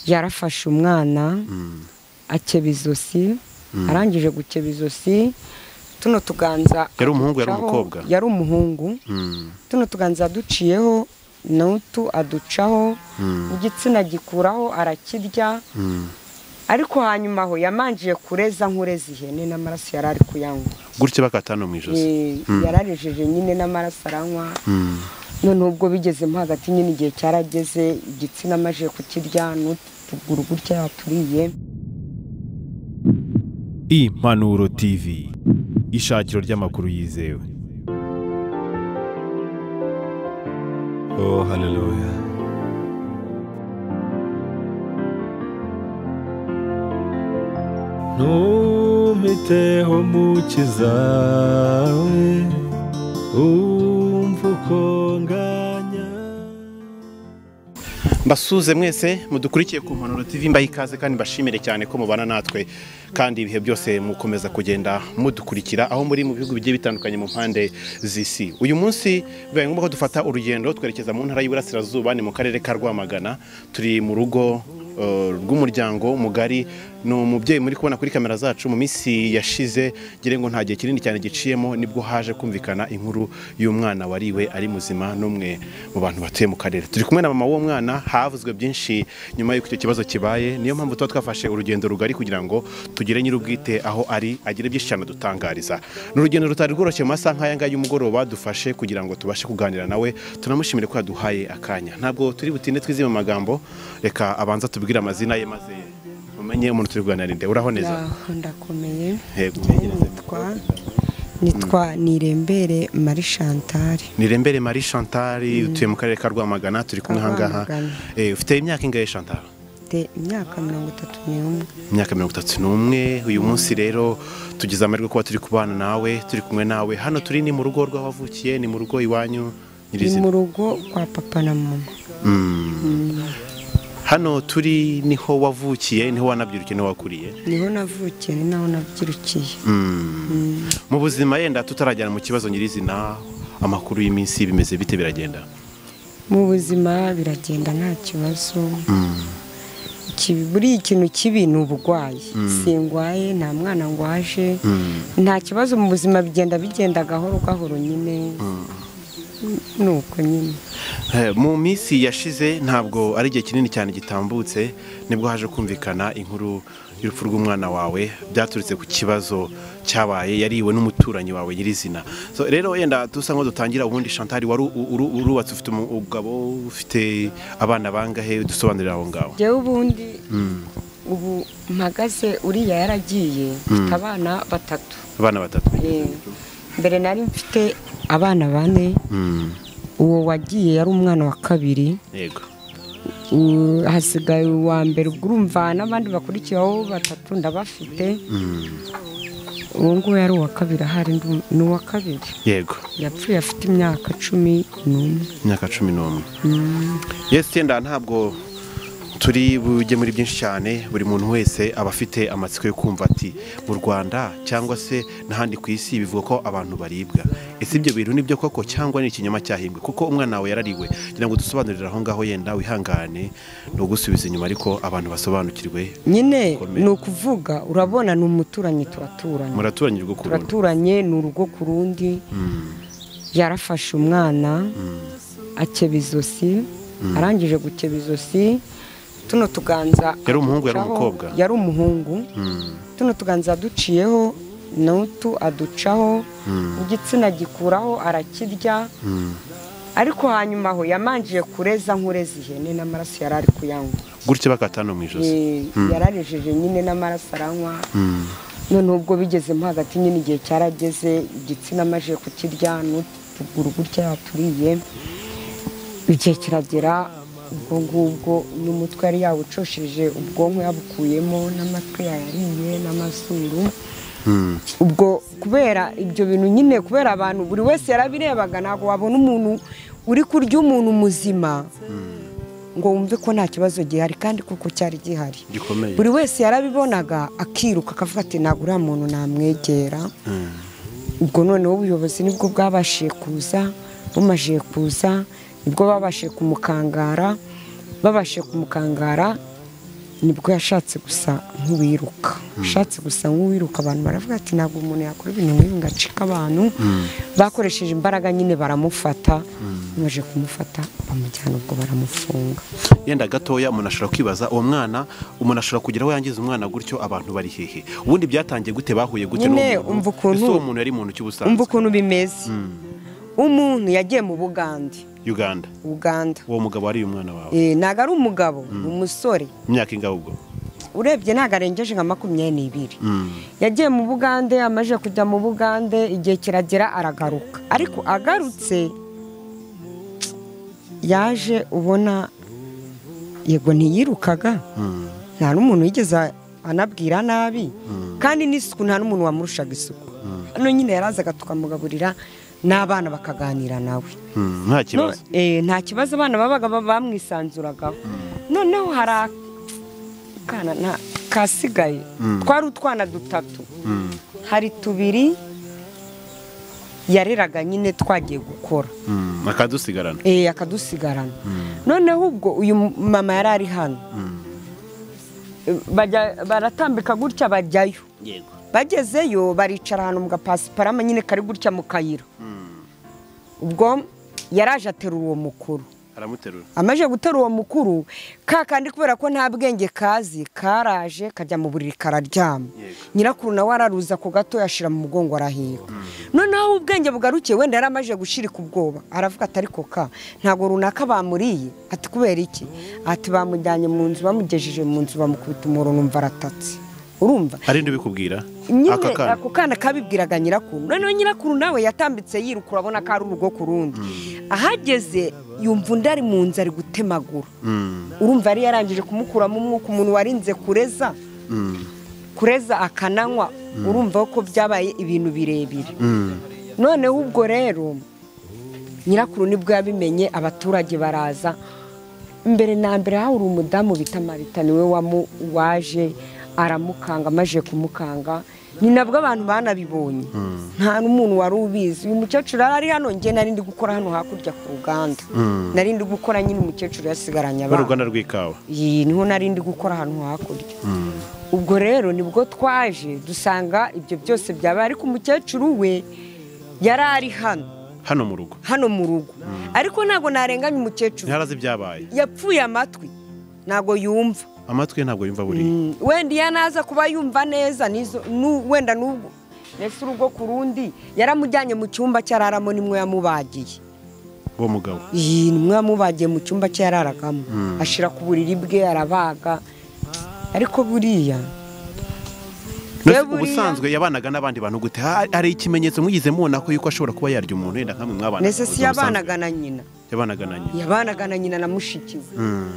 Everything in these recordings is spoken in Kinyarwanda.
yarafashe umwana akeba izosi arangije gukeba izosi tuno tuganza Yari umuhungu, yari aducaho- umukobwa? yari umuhungu tuno tuganza yaduciyeho n'utu aducaho igitsina gikuraho arakirya ariko hanyuma aho yamanjiye kureza nkureza ihene n'amaraso yari ari kuyanywa gutya bakatana mu ijosi Eh, yararejeje nyine n'amaraso aranywa none ubwo bigezemo hagati nyine igihe cyarageze igitsina amajije kukirya n'utuguru gutya yaturiye Impanuro TV ishakiro ry'amakuru yizewe Oh, hallelujah. Ntumpiteho mukiza we, umva uko nganya. mbasuhuze mwese mudukurikiye ku mpanuro TV mbaha ikaze kandi mbashimire cyane ko mubana natwe kandi ibihe byose mukomeza kugenda mudukurikira aho muri mu bihugu bigiye bitandukanye mu mpande z'isi uyu munsi bibaye ngombwa ko dufata urugendo twerekeza mu ntara y'Iburasirazuba ni mu karere ka Rwamagana turi mu rugo eh, rw'umuryango mugari ni umubyeyi muri kubona kuri kamera zacu mu minsi yashize ngira ngo nta gihe kinini cyane giciyemo nibwo haje kumvikana inkuru y'umwana wariwe ari muzima n'umwe mu bantu batuye mu karere turi kumwe na mama w'uwo mwana havuzwe byinshi nyuma y'uko icyo kibazo kibaye niyo mpamvu tuba twafashe urugendo rugari kugira ngo tugire nyir'ubwite aho ari agire byinshi cyane adutangariza ni urugendo rutari rworoshye mu masaha nk'aya ngaya y'umugoroba dufashe kugira ngo tubashe kuganira nawe tunamushimire ko yaduhaye akanya ntabwo turi butinde twizibe mu magambo reka abanza tubwire amazina ye maze umenye umuntu turi kuganira nde uraho neza Ndaho ndakomeye Yego, umegereze nitwa nitwa nirembere marie chantal nirembere marie chantal utuye mu karere ka rwamagana turi kumwe aha ngaha Rwamagana. Eh, ufite imyaka ingahe chantal mfite imyaka mirongo itatu n'umwe imyaka mirongo itatu n'umwe uyu munsi rero tugize amahirwe kuba turi kubana nawe turi kumwe nawe hano turi ni mu rugo rw'abavukiye ni mu rugo ni iwanyu mu nyirizina rugo kwa papa na mama hano turi niho wavukiye niho wanabyirukiye niho wakuriye niho navukiye ni naho nabyirukiye mu buzima yenda tutarajyana mu kibazo nyirizina amakuru y'iminsi bimeze bite biragenda mu buzima biragenda nta kibazo Ikibi- buriya ikintu kibi ni uburwayi singwaye nta mwana ngwaje nta kibazo mu buzima bigenda bigenda gahoro gahoro nyine ni uko nyine Eh, mu minsi yashize ntabwo ari igihe kinini cyane gitambutse nibwo haje kumvikana inkuru y'urupfu rw'umwana wawe byaturutse ku kibazo cyabaye yariwe n'umuturanyi wawe nyirizina so, rero yenda dusa nko dutangira ubundi Chantal wari u- uru- urubatse ufite umugabo ufite abana bangahe dusobanurira aho ngaho njyewe ubundi ubu mpagaze uriya yaragiye mfite abana batatu abana batatu Eh, mbere nari mfite abana bane Mm, uwo wagiye yari umwana wa kabiri yego U- hasigaye uwa mbere ubwo urumva n'abandi bakurikiyeho batatu ndabafite uwo nguwo yari uwa kabiri ahari ndu- ni uwa kabiri yego yapfuye afite imyaka cumi n'umwe imyaka cumi n'umwe yesi yenda ntabwo turi bujye muri byinshi cyane buri muntu wese aba afite amatsiko yo kumva ati mu rwanda cyangwa se n'ahandi ku isi bivuga ko abantu baribwa ese ibyo bintu nibyo koko cyangwa ni ikinyoma cyahimbwe kuko umwana wawe yarariwe ngira ngo dusobanurire aho ngaho yenda wihangane ni ugusubiza inyuma ariko abantu basobanukirwe nyine Bikomeye. ni ukuvuga urabona ni umuturanyi turaturanye muraturanye ubwo kurundu turaturanye ni urugo ku rundi yarafashe umwana akeba izosi arangije gukeba izosi tuno tuganza Yari umuhungu, yari aducaho- umukobwa? yari umuhungu tuno tuganza yaduciyeho n'utu aducaho igitsina gikuraho arakirya ariko hanyuma aho yamanjiye kureza nkureza ihene n'amaraso yari ari kuyanywa gutya bakatana mu ijosi Eh, yararejeje nyine n'amaraso aranywa none ubwo bigezemo hagati nyine igihe cyarageze igitsina amajije kukirya n'utuguru gutya yaturiye igihe kiragera ubwo ngubwo n'umutwe yari yawucosheje ubwonko yabukuyemo n'amatwi yayariye n'amazuru ubwo kubera ibyo bintu nyine kubera abantu buri wese yarabirebaga ntabwo wabona umuntu uri kurya umuntu muzima ngo wumve ko nta kibazo gihari kandi kuko cyari gihari gikomeye buri wese yarabibonaga akiruka akavuga ati ntabwo uriya muntu namwegera ubwo noneho ubuyobozi nibwo bwabashije kuza bumajije kuza nibwo babashije kumukangara babashije kumukangara nibwo yashatse gusa nk'uwiruka ashatse gusa nk'uwiruka abantu baravuga ati ntabwo umuntu yakora ibintu nk'ibi ngo acike abantu bakoresheje imbaraga nyine baramufata bamaze kumufata bamujyana ubwo baramufunga yenda gatoya umuntu ashobora kwibaza uwo mwana umuntu ashobora kugira aho yangiza umwana gutyo abantu bari hehe ubundi byatangiye gute bahuye gute Nyine, n'uwo muntu? umva ukuntu- ese uwo muntu yari muntu ki umva ubusanzwe ukuntu bimeze umuntu yagiye mu bugande uganda uganda uwo mugabo wari uyu mwana wawe Eh, ntabwo ari umugabo ni umusore imyaka ingahe ubwo urebye ntabwo arengeje nka makumyabiri n'ibiri Mm. yagiye mu bugande amaze kujya mu bugande igihe kiragera aragaruka ariko agarutse yaje ubona yego ntiyirukaga nta n'umuntu wigeze anabwira nabi kandi n'isuku nta n'umuntu wamurushaga isuku hano nyine yarazaga tukamugaburira n'abana bakaganira nawe Mm, nta No, kibazo eh, nta kibazo abana babaga ba- bamwisanzuragaho noneho hari akana nta- kasigaye twari utwana dutatu hari tubiri yareraga nyine twagiye gukora Mm, akadusigarana eh, akadusigarana noneho ubwo uyu mama yari ari hano Eh, bajya- baratambika gutya bajyayo yego bagezeyo baricara ahantu mu gapasiparama nyine kari gutya mu kayira ubwo yaraje aterura uwo mukuru aramuterura amaze gutera uwo mukuru ka kandi kubera ko nta bwenge kazi karaje kajya mu buriri kararyama Yego. nyirakuru nawe araruza ku gato yashyira mu mugongo arahira noneho aho ubwenge bugarukiye wenda yari amaze gushirika ubwoba aravuga ati ariko ka ntabwo runaka bamuriye ati kubera iki ati bamujyanye mu nzu bamugejeje mu nzu bamukubita umuro numva aratatse urumva hari undi ubikubwira nyine aka kana ako kana kabibwiraga nyirakuru noneho nyirakuru nawe yatambitse yiruka urabona ko ari urugo ku rundi ahageze yumva undi ari mu nzu ari gutemagura Mm, urumva yari yarangije kumukuramo umwuka umuntu warinze kureza mm, kureza akananywa urumva ko byabaye ibintu birebire mm. noneho ubwo rero nyirakuru nibwo yabimenye abaturage baraza mbere na mbere hari umudamu bita marita niwe wamu- waje aramukanga amaze kumukanga ni nabwo abantu banabibonye nta n'umuntu wari ubizi uyu mukecuru yari ari hano njye nari ndi gukora hano hakurya ku ruganda nari ndi gukora nyine umukecuru yasigaranye Ba abana uruganda rw'ikawa iyi niho nari ndi gukora ahantu hakurya ubwo rero nibwo twaje dusanga ibyo byose byabaye ariko umukecuru we yari ari hano hano mu rugo hano mu rugo ariko ntabwo narenganya umukecuru ntiharazi ibyabaye yapfuye amatwi ntabwo yumva amatwi ye ntabwo yumva buriya Mm, wenda iyo anaza kuba yumva neza nizo nu- wenda n'ubwo mbese urugo ku rundi yaramujyanye mu cyumba cye araramo nimwe yamubagiye uwo mugabo iyi nimwe yamubagiye mu cyumba cye yararagamo ashyira ku buriri bwe arabaga ariko buriya Mbese buriya- ubusanzwe yabanaga n'abandi bantu gute Ha- hari ikimenyetso mwigeze mubona ko yuko ashobora kuba yarya umuntu yenda nkamwe mwabana ndetse si yabanaga na nyina yabanaga na nyina yabanaga na nyina na mushiki we Mm,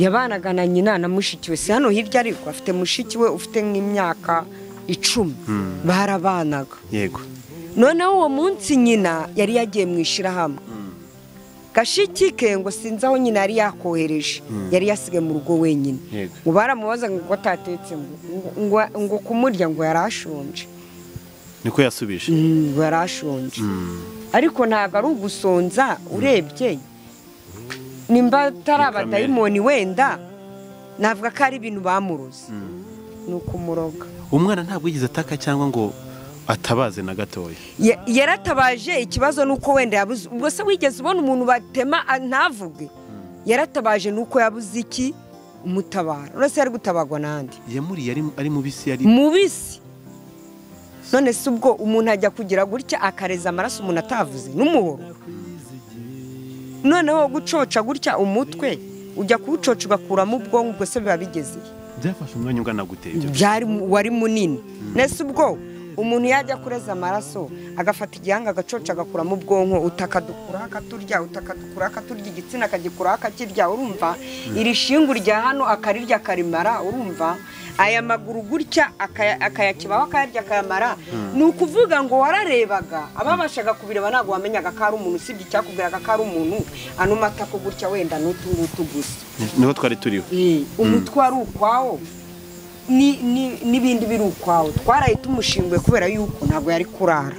yabanaga na nyina na mushiki we si hano hirya ariko afite mushiki we ufite nk'imyaka icumi barabanaga yego noneho uwo munsi nyina yari yagiye mu ishyirahamwe gashiki ke ngo sinzi aho nyina yari yakohereje yari yasigaye mu rugo wenyine Yego. ngo baramubaza ngo atatetse ngo- ngo- ngo kumurya ngo yari ashonje niko yasubije Mm, ngo yari ashonje ariko ntabwo ari ugusonza urebye nimba atari kamere. abadayimoni wenda navuga ko ari ibintu bamuroze ni ukumuroga umwana ntabwo yigeze ataka cyangwa ngo atabaze na gatoya Ya- yaratabaje ikibazo ni uko wenda yabuze ubwo se wigeze ubona umuntu batema a- ntavuge yaratabaje ni uko yabuze iki umutabara uretse yari gutabarwa n'andi yamuriye ari- ari mubisi yari mubisi none se ubwo umuntu ajya kugira gutya akareza amaraso umuntu atavuze n'umuhoro noneho gucoca gutya umutwe ujya kuwucoca ugakuramo ubwonko ubwo se biba bigeze he? byafashe umwanya ungana gute ibyo byari mu- wari munini nese ubwo umuntu yajya kureza amaraso agafata igihanga agacoca agakuramo ubwonko utakadukuraho akaturya utakadukuraho akaturya igitsina akagikuraho akakirya urumva iri shingu rya hano akarirya akarimara urumva aya maguru gutya akaya- akayakibaho akayarya akayamara ni ukuvuga ngo wararebaga ababashaga kubireba ntabwo wamenyaga ko ari umuntu usibye icyakubwiraga ko ari umuntu ano matako gutya wenda n'utu ngutu gusa niho twari turiho umutwe wari ukwawo ni- ni- n'ibindi biri ukwawo twaraye tumushinguye kubera yuko ntabwo yari kurara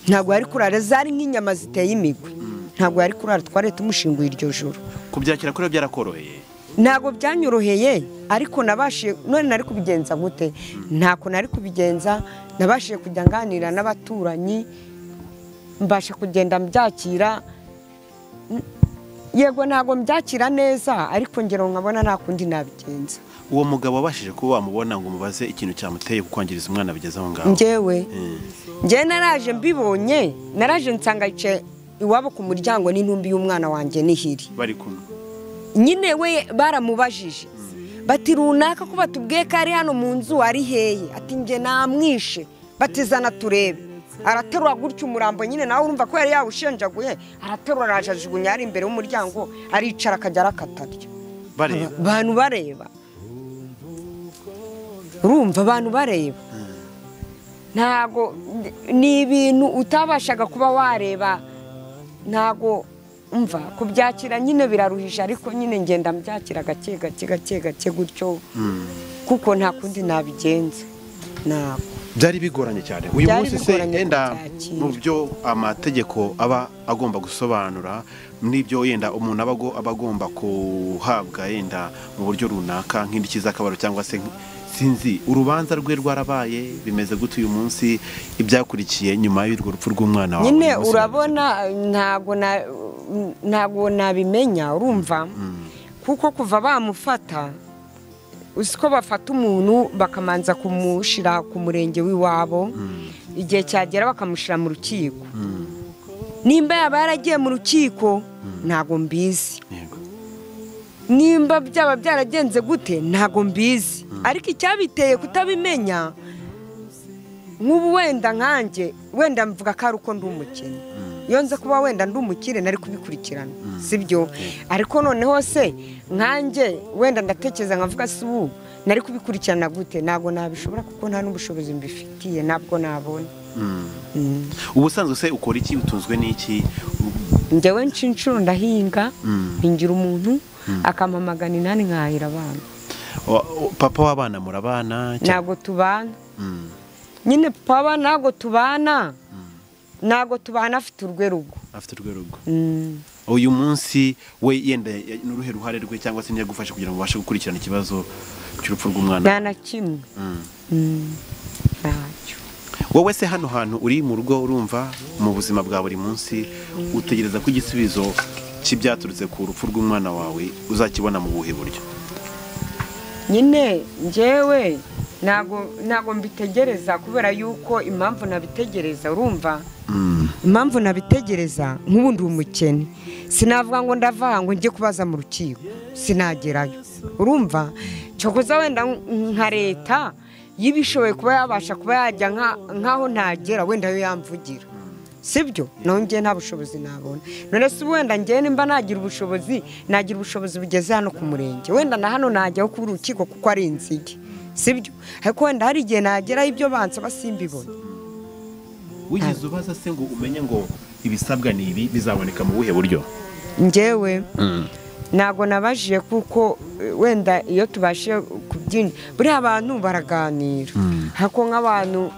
ntabwo yari kurara zari nk'inyama ziteye imigwi ntabwo yari kurara twaraye tumushinguye iryo joro kubyakira kuri byara byarakororoheye ntabwo byanyoroheye ariko nabashe none nari kubigenza gute ntabwo nari kubigenza nabashije kujya nganira n'abaturanyi mbasha kugenda mbyakira N- yego ntabwo mbyakira neza ariko ngero nkabona nta kundi nabigenza uwo mugabo wabashije kuba wamubona ngo umubaze ikintu cyamuteye kukwangiza umwana bigeze aho ngaho njyewe Eh, njyewe naraje mbibonye naraje nsanga yicaye iwabo ku muryango n'intumbi y'umwana wanjye n'ihiri bari kumwe nyine we baramubajije bati runaka ko batubwiye ko ari hano mu nzu ari heye ati njye namwishe batizana turebe araterura gutya umurambo nyine nawe urumva ko yari yawushenjaguye araterura araje ajugunya ari imbere y'umuryango aricara akajya arakatarya bareba abantu bareba urumva abantu bareba ntago ni ibintu utabashaga kuba wareba ntago umva kubyakira nyine biraruhije ariko nyine ngenda mbyakira gake gake gake gake gutyo kuko nta kundi nabigenza ntabwo byari bigoranye cyane uyu Byari munsi se bigoranye yenda kubyakira. mu byo amategeko aba agomba gusobanura n'ibyo yenda umuntu aba ago- aba agomba guhabwa yenda mu buryo runaka nk'indiki z'akabaro cyangwa se nk- sinzi urubanza rwe rwarabaye bimeze gute uyu munsi ibyakurikiye nyuma y'urwo rupfu rw'umwana wawe nyine uyu munsi urabona ntago na- ntago nabimenya urumva kuko kuva bamufata uzi ko bafata umuntu bakamanza kumushyira ku murenge w'iwabo igihe cyagera bakamushyira mu rukiko nimba yaba yaragiye mu rukiko ntago mbizi Yego. nimba byaba byaragenze gute ntago mbizi ariko icyabiteye kutabimenya nk'ubu wenda nkanjye wenda mvuga ko ari uko ndi umukene iyo nza kuba wenda ndi umukire nari kubikurikirana sibyo ariko noneho se nkanjye wenda ndatekereza nkavuga si ubu nari kubikurikirana gute ntabwo nabishobora kuko nta n'ubushobozi mbifitiye ntabwo nabona Mm. ubusanzwe se ukora iki utunzwe n'iki njyewe nshuro ndahinga mpingira umuntu akampamagana inani nkahira abana Wa- wa- papa w'abana murabana cyangwa- ntabwo tubana Mm. nyine papa ntabwo tubana ntabwo tubana afite urwe rugo afite urwo rugo Mm. uyu munsi we yenda ya- n'uruhe ruhare rwe cyangwa se ntiyagufashe kugira ngo ubashe gukurikirana ikibazo cy'urupfu rw'umwana nta na kimwe Mm. Mm. ntacyo wowe se hano hantu uri mu rugo urumva mu buzima bwa buri munsi utegereza ko igisubizo cy'ibyaturutse ku rupfu rw'umwana wawe uzakibona mu buhe buryo nyine njyewe ntabwo ntabwo mbitegereza kubera yuko impamvu nabitegereza urumva impamvu nabitegereza nk'ubu ndi umukene sinavuga ngo ndavaha ngo njye kubaza mu rukiko sinagerayo urumva cyokoza wenda nk- nka leta y'ibishoboye kuba yabasha kuba yajya nka- nk'aho ntagera wenda yo yamvugira sibyo naho njye nta bushobozi nabona none se wenda njye nimba nagira ubushobozi nagira ubushobozi bugeze hano ku murenge wenda na hano najyaho ku rukiko kuko ari inzige sibyo ariko wenda hari igihe nageraho ibyo bansaba simbibone wigize ubaza se ngo umenye ngo ibisabwa ni ibi bizaboneka mu buhe buryo njyewe ntabwo nabajije kuko eh, wenda iyo tubashije kubyinjira buriya abantu baraganira hako nk'abantu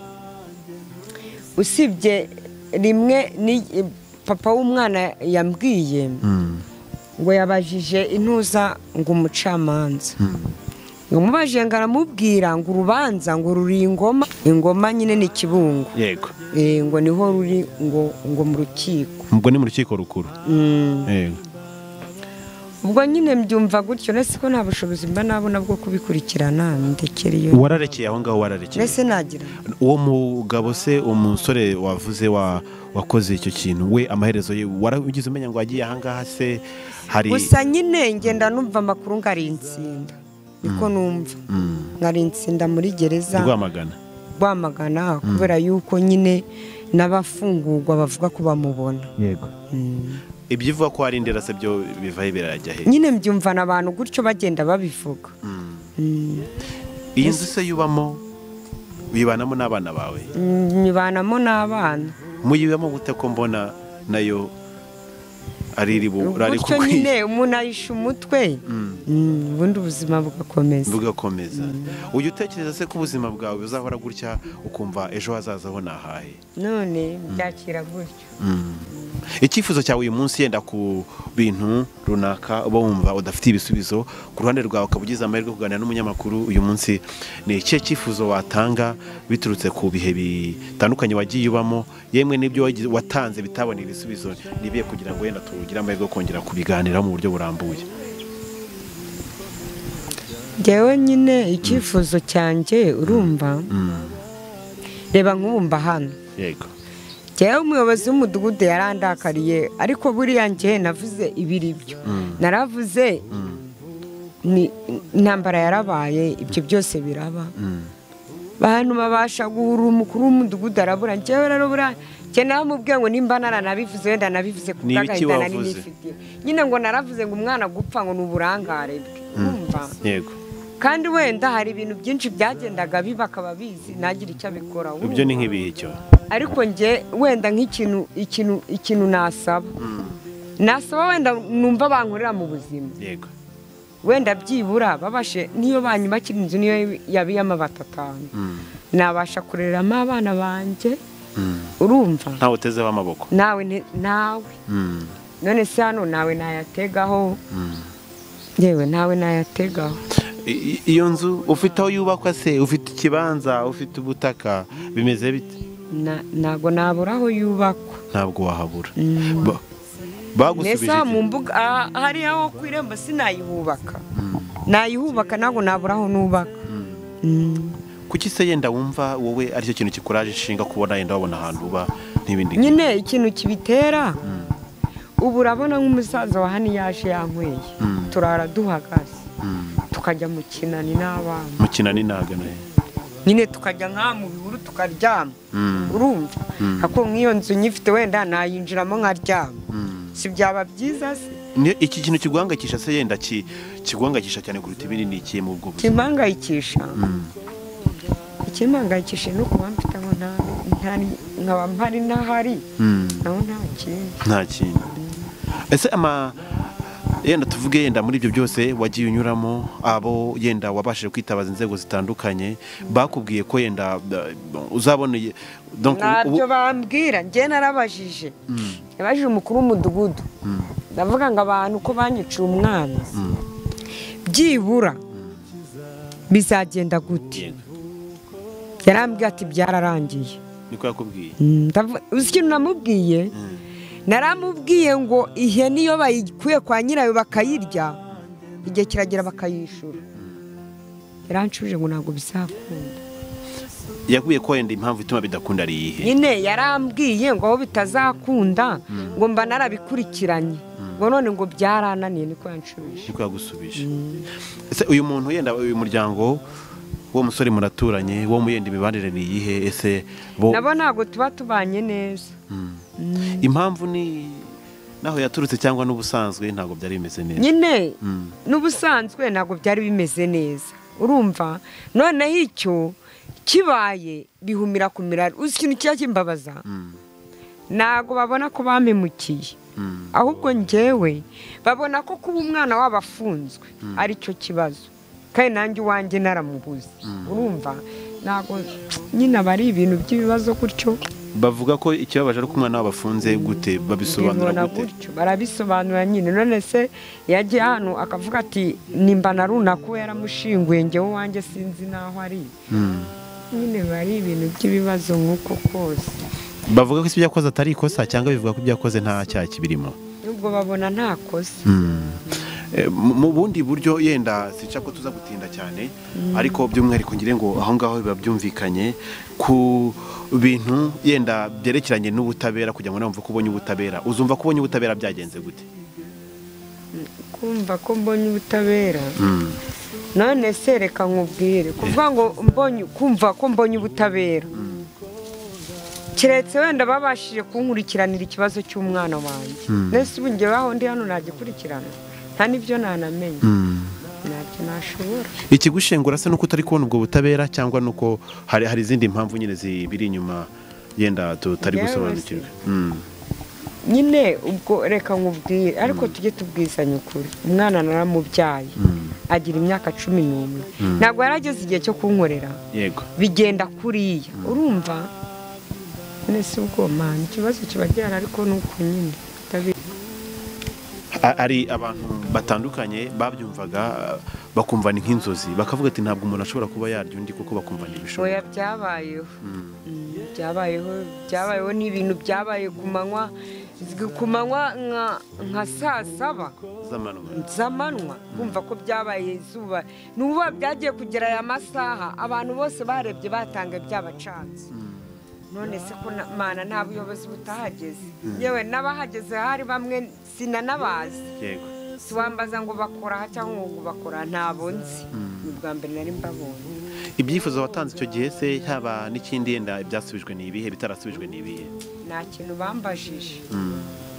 usibye rimwe ni eh, papa w'umwana yambwiye ngo yabajije intuza ngo umucamanza ngo mubajije ngo aramubwira ngo urubanza ngo ruri ingoma ingoma nyine ni kibungo yego Eh, ngo niho ruri ngo ngo mu rukiko ubwo ni mu rukiko rukuru Mm. yego ubwo nyine mbyumva gutyo nese ko nta bushobozi mba nabona bwo kubikurikirana ndekera iyo wararekeye aho ngaho wararekeye mbese nagira uwo mugabo se umusore wavuze wa wakoze icyo kintu we amaherezo ye warabigize umenya ngo wagiye ahangaha se hari gusa nyine ngenda numva amakuru ngari insinda niko numva ngari insinda muri gereza rwamagana rwamagana kubera yuko nyine n'abafungurwa bavuga ko bamubona yego ibyivuga ko hari indera se byo bivaho birajya he nyine mbyumvana abantu gutyo bagenda babivuga Mm. iyi nzu se yubamo wibanamo n'abana bawe Mm, nyibanamo n'abana muyibamo gute ko mbona nayo ari iri bu- rari gutyo kukwiye nyine umuntu ayisha umutwe Mm, ubundi ubuzima bugakomeza bugakomeza ujya utekereza se ko ubuzima bwawe buzahora gutya ukumva ejo hazaza ho ni ahahe none byakira gutyo icyifuzo cyawe uyu munsi yenda ku bintu runaka uba wumva udafite ibisubizo ku ruhande rwawe ukaba ugize amahirwe yo kuganira n'umunyamakuru uyu munsi ni ikihe cyifuzo watanga biturutse ku bihe bitandukanye wagiye ubamo yemwe n'ibyo wagize- watanze bitaboneye ibisubizo nibiye kugira ngo wenda tugire amahirwe yo kongera kubiganiraho mu buryo burambuye ngewe nyine icyifuzo cyanjye urumva reba nk'ubumva hano yego njyewe umuyobozi w'umudugudu yarandakariye ariko buriya njye navuze ibiri byo naravuze ni- intambara yarabaye ibyo byose biraba abantu babasha guhura umukuru w'umudugudu arabura njyewe rero buriya njye namubwiye ngo nimba naranabivuze wenda nabivuze ku Ni ibiki bw'agahinda nari wavuze? nifitiye nyine ngo naravuze ngo umwana gupfa ngo ni uburangare bwe Urumva? yego kandi wenda hari ibintu byinshi byagendaga biba akaba abizi ntagire icyo abikora ibyo urumva? ni nk'ibihe cyo ariko njye wenda nk'ikintu ikintu ikintu nasaba nasaba wenda numva bankorera mu buzima yego wenda byibura babashe niyo banyubakira inzu niyo yabiyemo batatanu nabasha kurereramo abana banjye urumva ntawe utezeho amaboko nawe nte- nawe Mm. none se hano nawe nayategaho yewe nawe nayategaho I- i- iyo nzu ufite aho yubakwa se ufite ikibanza ufite ubutaka bimeze bite Na- ntabwo nabura aho yubakwa ntabwo wahabura Mm. Ba- mbese bagusubije aha mu iki? mbuga aha- hariya ho ku irembo sinayihubaka nayihubaka ntabwo nabura aho nubaka Mm. kuki se yenda wumva wowe aricyo kintu kikuraje inshinga kubona yenda wabona ahantu uba n'ibindi nki- nyine ikintu kibitera ubu urabona nk'umusaza wa hano iyo aje yanyweye turara duhagaze tukajya mu kinani n'abana mukina ni nagana he? nyine tukajya nk'aha mu bihuru tukaryama urumva ako nk'iyo nzu nyifite wenda nayinjiramo nkaryama si byaba byiza se Ni- iki kintu kiguhangayikisha se yenda ki- kiguhangayikisha cyane kuruta ibindi ni ikihe mu bwo buzima kimpangayikisha ikimpangayikisha ni ukuba mfite aho nta- ntari nkaba mpari n'ahari naho nta kindi nta kintu ese ama yenda tuvuge yenda muri ibyo byose wagiye unyuramo abo yenda wabashije kwitabaza inzego zitandukanye bakubwiye ko yenda eh, uzaboneye donc ubu- ntabyo bambwira njye narabajije nabajije umukuru w'umudugudu ndavuga ngo abantu ko banyiciye umwana byibura bizagenda gute Yego, yarambwiye ati byararangiye niko yakubwiye Ndavu- uzi ikintu namubwiye naramubwiye ngo ihene iyo bayikuye kwa nyirayo bakayirya igihe kiragera bakayishyura yaranshuje ngo ntabwo bizakunda yakubwiye ko yenda impamvu ituma bidakunda ari iyihe nyine yarambwiye ngo aho bitazakunda ngo mba narabikurikiranye ngo none ngo byarananiye niko yanshuje niko yagusubije ese uyu muntu yenda uyu muryango wo musore muraturanye wo mu yenda imibanire ni iyihe ese bo nabo ntabwo tuba tubanye neza impamvu ni naho yaturutse cyangwa n'ubusanzwe ntabwo byari bimeze neza nyine Mm. n'ubusanzwe ntabwo byari bimeze neza urumva noneho icyo kibaye bihumira ku mirari uzi ikintu kiba kimbabaza ntabwo babona ko bampemukiye ahubwo ngewe babona ko kuba umwana wabo afunzwe ari cyo kibazo kandi nanjye iwanjye naramubuze urumva ntabwo nyine aba ari ibintu by'ibibazo gutyo bavuga ko ikibabaje ari uko umwana wabo afunze gute babisobanura bibona gute gutyo barabisobanura nyine none se yagiye hano akavuga ati nimba na runaka uwo yaramushinguye ngewe wanjye sinzi n'aho ari nyine biba ari ibintu by'ibibazo nk'uko kose bavuga ko ibyo yakoze atari ikosa cyangwa bivuga ko ibyo yakoze nta cyaha kibirimo nubwo babona nta kosa Eh, mu mu bundi buryo yenda sica ko tuza gutinda cyane ariko by'umwihariko ngire ngo aho ngaho biba byumvikanye ku bintu yenda byerekeranye n'ubutabera kugira ngo nawe wumve ko ubonye ubutabera uzumva ko ubonye ubutabera byagenze gute kumva ko mbonye ubutabera none se reka nkubwire kuvuga ngo mbonye kumva ko mbonye ubutabera keretse wenda babashije kunkurikiranira ikibazo cy'umwana wanjye mbese ubu ngewe ndi hano nagikurikirana nta n'ibyo nanamenye ntabyo nashobora ikigushengura se nuko utari kubona ubwo butabera cyangwa nuko hari hari izindi mpamvu nyine zibiri inyuma yenda tutari Yewe gusobanukirwa Mm. nyine ubwo reka nkubwire ariko tujye tubwizanye ukuri umwana naramubyaye agira imyaka cumi n'umwe ntabwo yarageze igihe cyo kunkorera yego bigenda kuriya urumva none se ubwo mani ikibazo kiba gihari ariko ni uko nyine ndabizi. A- ari abantu batandukanye babyumvaga bakumva ni nk'inzozi bakavuga ati ntabwo umuntu ashobora kuba yarya undi kuko bakumva ni oya ibishoboka byabayeho Mm, byabayeho byabayeho ni ibintu byabaye ku manywa ku manywa nka- nka saa saba z'amanywa z'amanywa kumva ko byabaye izuba nuba byagiye kugera aya masaha abantu bose barebye batanga byabacanze none se ko na- mana nta buyobozi butahageze yewe n'abahageze hari bamwe sinanabazi yego siwambaza ngo bakora aha cyangwa ngo bakora ntabo nzi ni ubwa mbere nari mbabonye ibyifuzo watanze icyo gihe se haba n'ikindi yenda ibyasubijwe ni ibihe bitarasubijwe ni ibihe nta kintu bambajije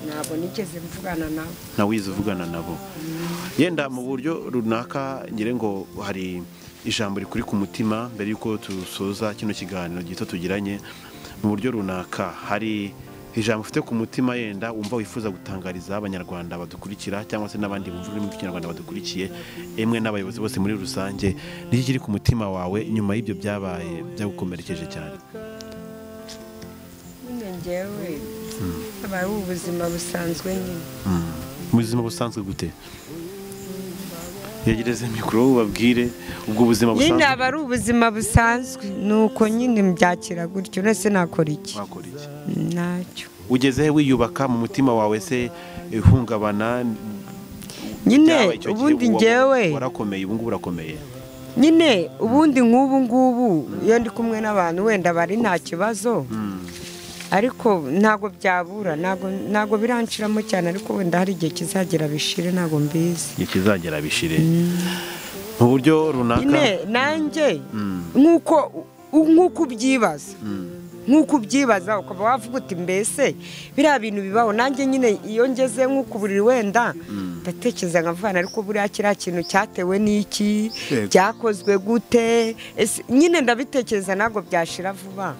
ntabwo nigeze mvugana nabo nawe wize uvugana nabo yenda mu buryo runaka ngira ngo hari ijambo rikuri ku mutima mbere y'uko dusoza kino kiganiro gito tugiranye mu buryo runaka hari ijambo ufite ku mutima yenda wumva wifuza gutangariza abanyarwanda badukurikira cyangwa se n'abandi bumva ururimi rw'ikinyarwanda badukurikiye emwe n'abayobozi bose muri rusange niki kiri ku mutima wawe nyuma y'ibyo byabaye byagukomerekeje cyane nyine ngewe habaye ubuzima busanzwe nyine mu buzima busanzwe gute yegereze mikoro ubabwire ubwo buzima nyine busanzwe aba ari ubuzima busanzwe ni uko nyine mbyakira gutyo uretse nakora iki wakora iki ntacyo ugeze he wiyubaka mu mutima wawe se eh, ihungabana byabaye nyine icyo gihe, ubundi ubu wa- ngewe warakomeye ubu ngubu urakomeye nyine ubundi nk'ubu ngubu iyo ndi kumwe n'abantu wenda bari nta kibazo ariko ntabwo byabura ntabwo ntabwo biranshiramo cyane ariko wenda hari igihe kizagera bishire ntabwo mbizi igihe kizagera bishire mu buryo runaka nyine nanjye nk'uko nk'uko ubyibaza nk'uko ubyibaza ukaba wavuga uti mbese biriya bintu bibaho nanjye nyine iyo ngeze nk'uko uburiri wenda ndatekereza nkavuga ariko buriya kiriya kintu cyatewe n'iki Yego. byakozwe gute Ese- nyine ndabitekereza ntabwo byashira vuba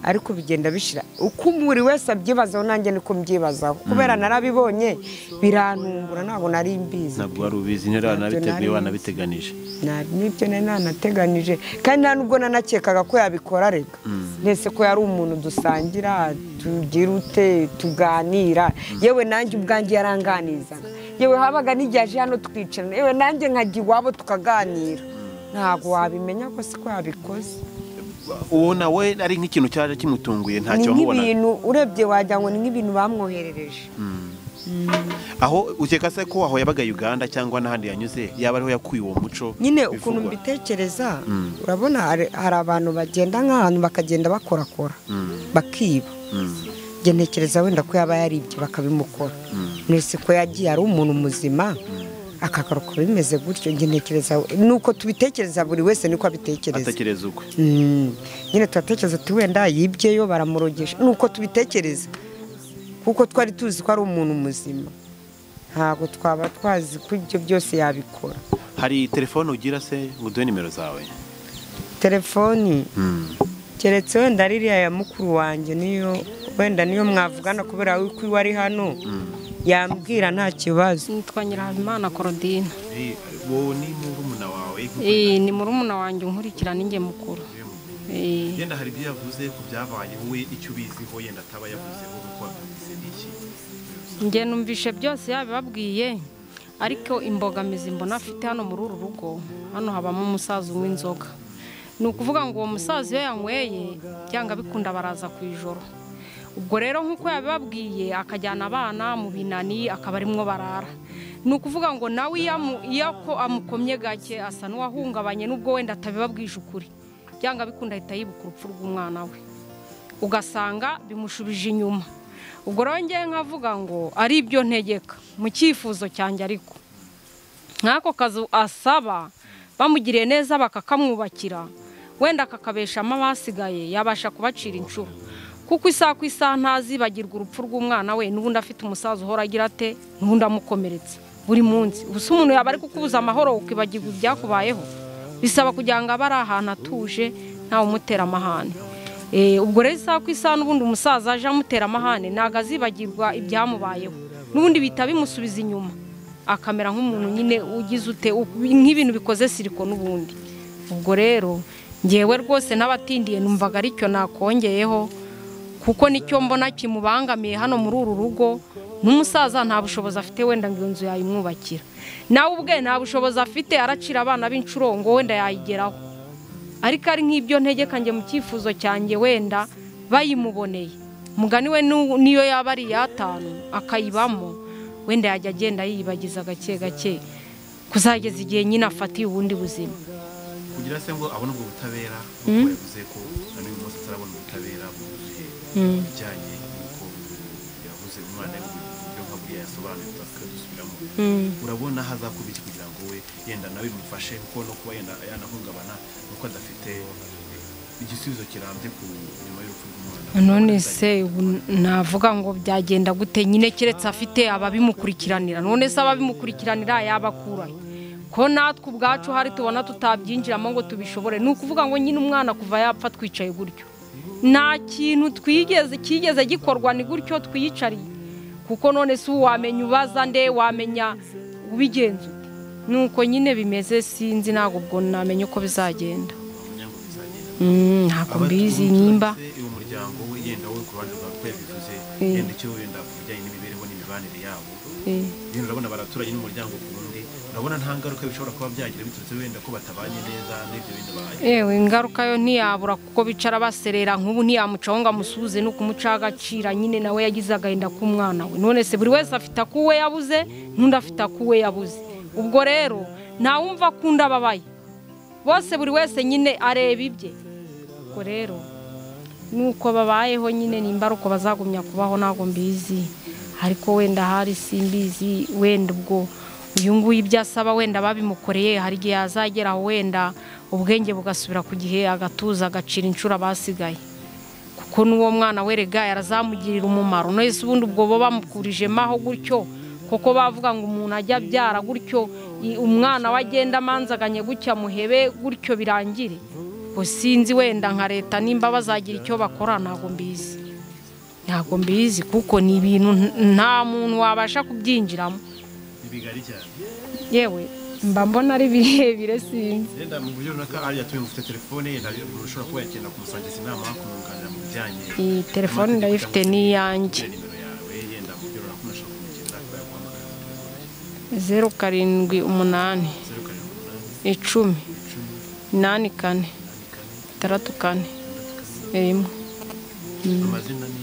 ariko bigenda bishira uko buri wese abyibazaho nanjye niko mbyibazaho kubera narabibonye birantumbura ntabwo nari mbizi ntabwo wari ubizi nyine Ntabyo wanabiteguye nari wanabiteganije Nta- n'ibyo nari nanateganije kandi nta nubwo nanakekaga ko yabikora rega mbese ko yari umuntu dusangira tugira ute tuganira yewe nanjye ubwanjye yaranganizaga yewe habaga n'igihe aje hano twicarana yewe nanjye nkajya iwabo tukaganira ntabwo wabimenya ko si ko yabikoze uwo nawe ari nk'ikintu cyaje kimutunguye ni ntacyo wamubonaga nk'ibintu urebye wagira ngo ni nk'ibintu bamwoherereje aho ukeka se ko aho yabaga Uganda cyangwa n'ahandi yanyuze yaba ariho yakuye uwo muco nyine ukuntu bivugwa. mbitekereza urabona hari hari abantu bagenda nk'ahantu bakagenda bakorakora bakiba njye ntekereza wenda ko yaba yaribye bakabimukora mwese ko yagiye ari umuntu muzima akagaruka bimeze gutyo njye ntekereza ni uko tubitekereza buri wese niko abitekereza atekereza ukwe Mm. nyine turatekereza ati wenda yibyeyo baramurogesha ni uko tubitekereza kuko twari tuzi ko ari umuntu muzima ntabwo twaba twazi ko ibyo byose yabikora hari telefone ugira se ngo uduhe nimero zawe telefoni keretse wenda ririya ya mukuru wanjye niyo wenda niyo mwavugana kubera yuko iwe ari hano yambwira nta kibazo nitwa nyirahabimana korodina uwo ni murumuna wawe Eh, ni murumuna wanjye unkurikirana ninjye mukuru Eh, yenda hari ibyo yavuze ku byabaye wowe icyo ubiziho yenda ataba yavuzeho kuko wabyumvise ni iki njye numvishe byose yabibabwiye ariko imbogamizi mbona afite hano muri uru rugo hano habamo umusaza unywa inzoga ni ukuvuga ngo uwo musaza iyo yanyweye byanga bikunda baraza ku ijoro ubwo rero nk'uko yabibabwiye akajyana abana mu binani akaba arimwo barara ni ukuvuga ngo nawe iyo amu- iyo ako amukomye gake asa n'uwahungabanye n'ubwo wenda atabibabwije ukuri byanga bikunda ahita yibuka urupfu rw'umwana we ugasanga bimushubije inyuma ubwo rero ngewe nkavuga ngo ari ibyo ntegeka mu cyifuzo cyanjye ariko nk'ako kazu asaba bamugiriye neza bakakamwubakira wenda kakabeshamo abasigaye yabasha kubacira inshuro kuko isaha ku isaha ntazibagirwa urupfu rw'umwana we n'ubundi afite umusaza uhora agira ate n'ubundi amukomeretse buri munsi ubu se umuntu yaba ari kukubuza amahoro ukibagirwa ibyakubayeho bisaba kugira ngo abe ari ahantu atuje ntawe umutera amahane Eh, ubwo rero isaha ku isaha n'ubundi umusaza aje amutera amahane ntabwo azibagirwa ibyamubayeho n'ubundi bihita bimusubiza inyuma akamera nk'umuntu nyine ugize ute u- nk'ibintu bikoze siriko n'ubundi ubwo rero ngewe rwose n'abatindiye numvaga aricyo nakongeye nakongeyeho kuko nicyo mbona kimubangamiye hano muri uru rugo nk'umusaza nta bushobozi afite wenda ngo iyo nzu yayimwubakira nawe ubwe nta bushobozi afite aracira abana b'incurongo wenda yayigeraho ariko ari nk'ibyo ntegeka njye mu cyifuzo cyanjye wenda bayimuboneye umugani we nu- niyo yaba ari iy'atanu akayibamo wenda yajya agenda yiyibagiza gake gake kuzageza igihe nyine afatiye ubundi buzima kugira se ngo abone ubwo butabera nk'uko yavuze ko na n'uyu munsi atarabona ubutabera bwuzuye ibijyanye n'uko yavuze umwana we uburyo nka buriya yasobanuye tutakadusubiramo urabona hazakuba iki kugira ngo we yenda nawe bimufashe kuko no kuba yenda yanahungabana nuko adafite igisubizo kirambye ku nyuma y'urupfu rw'umwana none se ubu navuga ngo byagenda gute nyine keretse afite ababimukurikiranira none se ababimukurikiranira yabakurahe ko natwe ubwacu hari tubona tutabyinjiramo ngo tubishobore ni ukuvuga ngo nyine umwana kuva yapfa twicaye gutyo nta kintu twigeze cyigeze gikorwa ni gutyo twiyicariye kuko none si wamenya ubaza nde wamenya ubigenza ute nuko nyine bimeze sinzi ntabwo ubwo namenya uko bizagenda Mm, ntabwo mbizi nimba uwo muryango we yenda we ku ruhande rwa twe bivuze Eh. yenda icyo wenda ku bijyanye n'imibereho n'imibanire yabo Eh. rero urabona baraturanye n'umuryango ku wundi urabona nta ngaruka bishobora kuba byagira biturutse wenda ko batabanye neza n'ibyo bintu baye Ewe ingaruka yo ntiyabura kuko bicara baserera nk'ubu ntiyamucaho ngo amusuhuze no kumucaho agacira nyine nawe yagize agahinda k'umwana we none se buri wese afite akuwe yabuze n'undi afite akuwe yabuze ubwo rero ntawumva akunda ababaye bose buri wese nyine areba ibye ubwo rero nuko babayeho nyine nimba ari uko bazagumya kubaho ntabwo mbizi ariko wenda hari simbizi wenda ubwo uyu nguyu ibyo asaba wenda babimukoreye hari igihe yazagera wenda ubwenge bugasubira ku gihe agatuza agacira inshuro abasigaye kuko n'uwo mwana werega yarazamugirira umumaro no ese ubundi ubwo bo bamukurijemo aho gutyo kuko bavuga ngo umuntu ajya abyara gutyo i- umwana we agenda amanzaganye gutya muhebe gutyo birangire ubwo sinzi wenda nka leta nimba bazagira icyo bakora ntabwo mbizi ntabwo mbizi kuko ni ibintu n- nta muntu wabasha kubyinjiramo ni bigari cyane yewe mba mbona ari birebire sinzi yenda mu buryo runaka ari yatumye mufite telefone yenda umuntu ushobora kuba yagenda kumusangiza inama kumwunganira mu bijyanye iyi telefone ndayifite n'iyanjye na nimero yawe yenda mu buryo runaka umuntu ashobora kumukiriza kuba yaguhamagara zeru karindwi umunani zeru karindwi umunani icumi inani kane itandatu kane rimwe amazina ni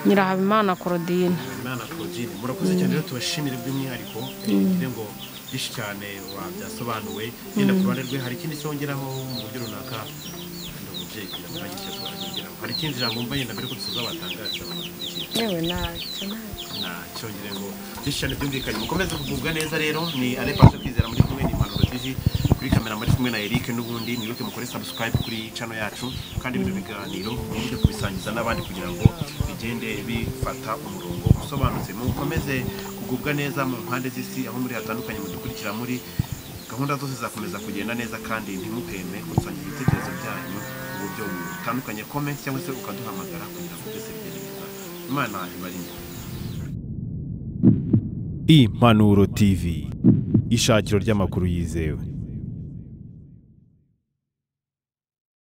nyirahabimana korodina imana claudine murakoze cyane rero tubashimire by'umwihariko tubabwire ngo byinshi cyane wabyasobanuwe yenda ku ruhande rwe hari ikindi cyongeraho mu buryo runaka ndi umubyeyi kugira ngo ntagire icyo twahageraho hari ikindi jambo mba yenda mbere ko dusoza batangariza abantu bakurikiye yewe ntacyo ntacyo nacyongere ngo byinshi cyane byumvikanye mukomeze kugubwa neza rero ni alepasha kwizera muri kumwe ni impanuro tv kuri kamera muri kumwe na eric n'ubundi mwibuke mukore subscribe kuri channel yacu kandi bino biganiro mwibuke kubisangiza n'abandi kugira ngo bigende bifata umurongo usobanutse mukomeze kugubwa neza mu mpande z'isi aho muri hatandukanye mudukurikira muri gahunda zose zakomeza kugenda neza kandi ntimuheme gusangiza ibitekerezo byanyu mu buryo butandukanye comment cyangwa se ukaduhamagara kugira ngo byose bigende neza imana ibarinde Impanuro TV. Ishakiro ry'amakuru yizewe.